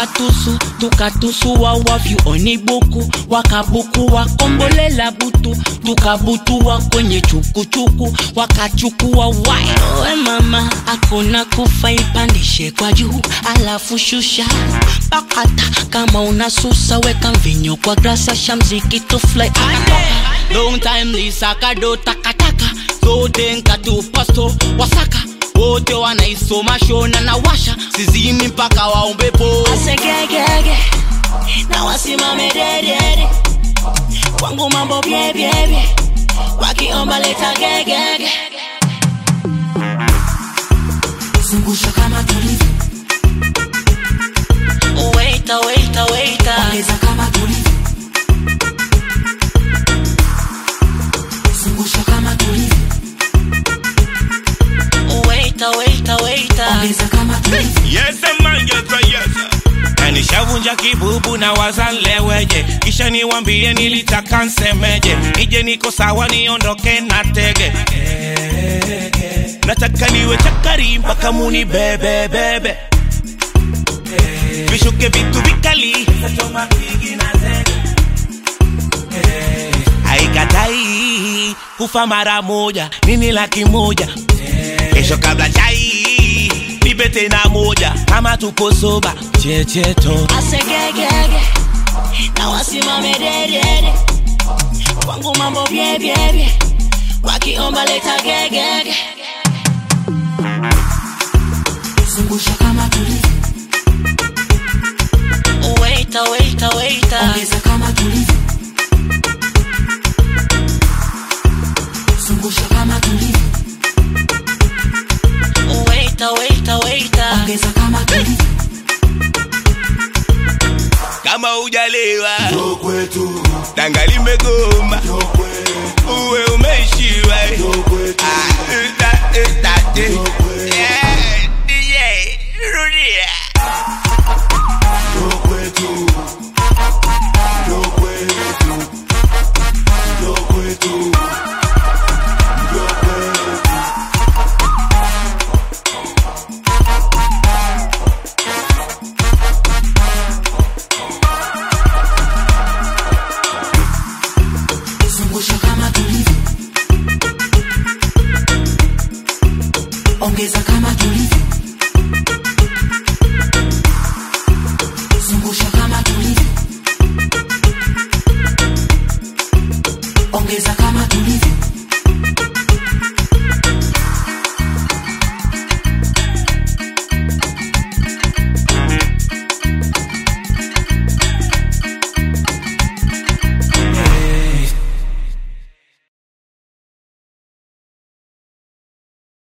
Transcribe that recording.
katusu tukatusu wawavyu onibuku wakabuku wakombolela butu tukabutua kwenye chukuchuku wakachukua wai we mama akuna kufa ipandishe kwa juu alafu shusha pakata kama unasusa weka mvinyo kwa grasa shamziki tufly long time lisakado takataka zote nkatupasto wasaka wote wanaisoma shona na washa sizimi mpaka waombepo asegegege na wasimame dedede kwangu mambo byebyebye wakiomba leta gegege zungusha kama tulivyo waita waita waita ongeza kama tulivyo zungusha kama tulivyo waita waita waita ongeza kama tulivyo Yes, man, yes, sir, yes. sir. Na nishavunja kibubu na wazanleweje kisha niwambie nilitaka nsemeje nije niko sawa niondoke na tege nataka niwe chakari mpaka muni bebebebe vishuke vitu vikali haikatai kufa mara moja nini laki moja kesho kabla chai nipe tena moja kama tuko soba checheto asegegege na wasimame dedede kwangu mambo byebyebye wakiomba leta gegege zungusha kama tulivyo waita waita waita ongeza kama tulivyo zungusha kama tulivyo waita waita waita ongeza kama tulivyo kama ujalewa danga limegoma uwe umeishiwa Ah, ita- ita- Yeah, DJ, rudia zungusha kama tulivyo ongeza kama tulivyo zungusha kama tulivyo ongeza kama tulivyo